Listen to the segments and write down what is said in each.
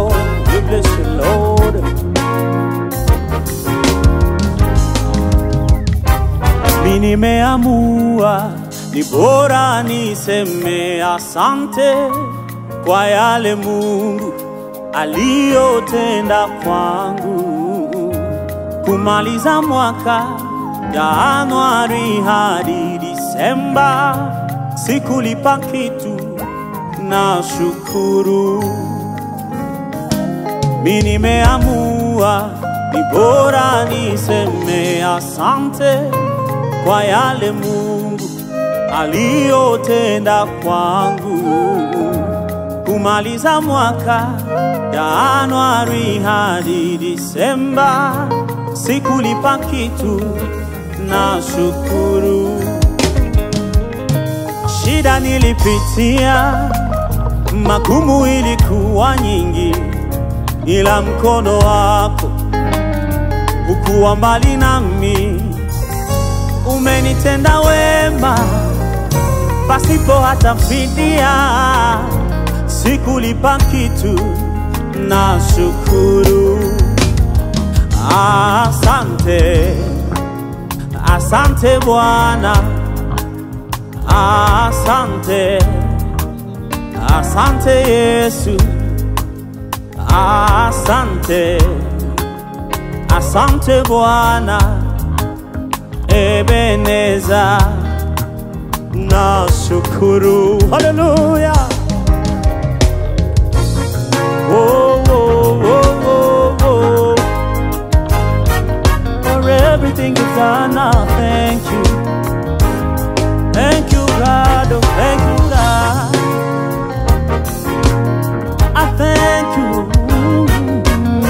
Lord, we bless you, Lord. Mi nimeamua ni bora niseme asante kwa yale Mungu aliyotenda kwangu, kumaliza mwaka Januari hadi Disemba, sikulipa kitu na shukuru. Mi nimeamua ni bora niseme asante kwa yale Mungu aliyotenda kwangu, kumaliza mwaka Januari hadi Disemba, sikulipa kitu na shukuru. Shida nilipitia, magumu ilikuwa nyingi, ila mkono wako ukuwa mbali nami, umenitenda wema pasipo hata fidia, sikulipa kitu na shukuru. Asante, asante Bwana, asante, asante Yesu, asante, asante Bwana, Ebeneza, na shukuru. Haleluya! Oh, oh, oh, oh, oh. For everything you've done, I thank you. Thank you, God. Oh, thank you, God. I thank you.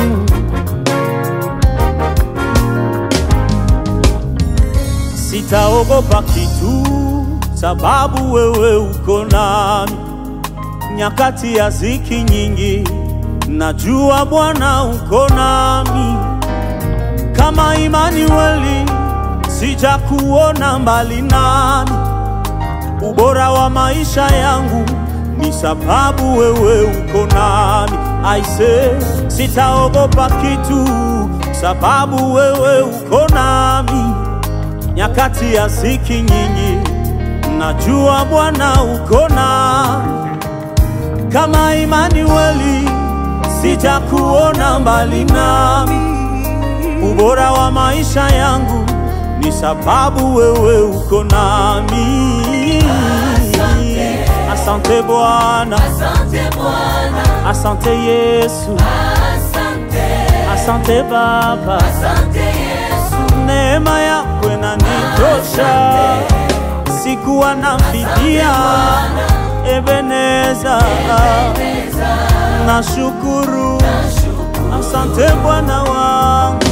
Sitaogopa kitu, sababu wewe uko nami nyakati ya ziki nyingi. Najua Bwana uko nami kama Imanueli, sijakuona mbali nami. Ubora wa maisha yangu ni sababu wewe uko nami. Aise, sitaogopa kitu, sababu wewe uko nami nyakati ya ziki nyingi. Najua Bwana uko nami kama Imanueli, sijakuona mbali nami ubora wa maisha yangu ni sababu wewe uko nami. Asante Bwana, Asante Bwana, asante Yesu, asante, asante Baba, asante Yesu, neema yako inanitosha, sikuwa na fidia. Ebeneza, nashukuru, asante Bwana wangu,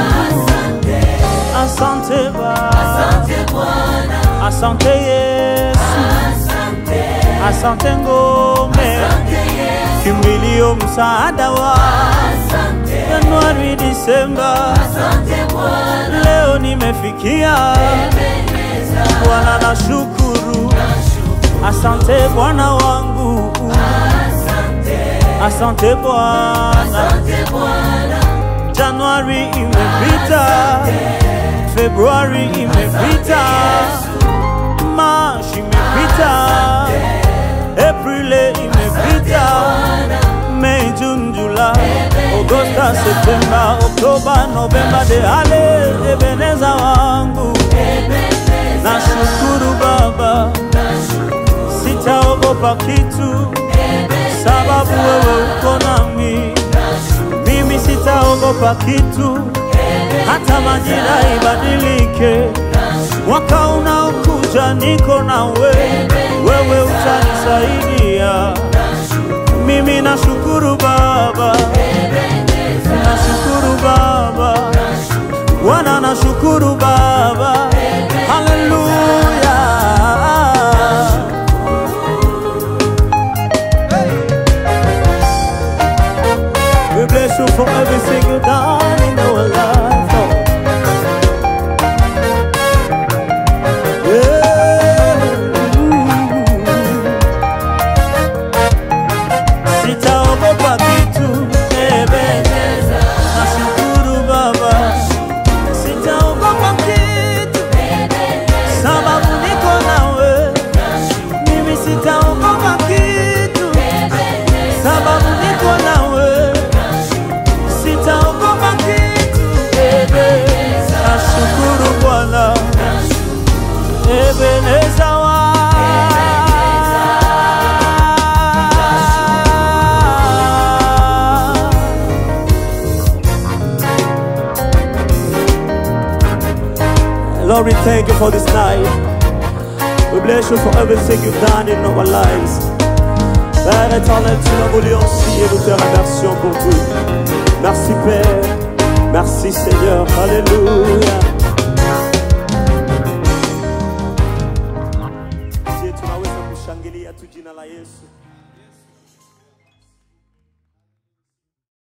asante Baba. asante Bwana, Asante Yesu, asante, asante ngome, asante Yesu, kimbilio msaada wa asante, Januari, Disemba, asante Bwana, leo nimefikia. Ebeneza, Bwana nashukuru, asante Bwana wangu, asante, asante Bwana. asante Bwana, Januari imepita, Februari imepita, March imepita, April imepita, May, June, July, Augusta, September, Oktoba, Novemba, Dehale, Ebeneza wangu, nashukuru Baba, sitaogopa kitu, sababu wewe uko nami, mimi sitaogopa kitu, hata majira ibadilike, mwaka unaokuja niko nawe, wewe utanisaidia. Mimi nashukuru Baba, nashukuru Baba, Bwana nashukuru Baba, haleluya. We bless you for everything you've done in our life. Lord. Yeah. Sitaogopa kitu, Lord, we thank you for this night. We bless you for everything you've done in our lives. Père éternel, tu l'as voulu ainsi et nous te remercions pour tout. Merci Père. Merci Seigneur. Alléluia. Je tunaweza kushangilia tu jina la Yesu.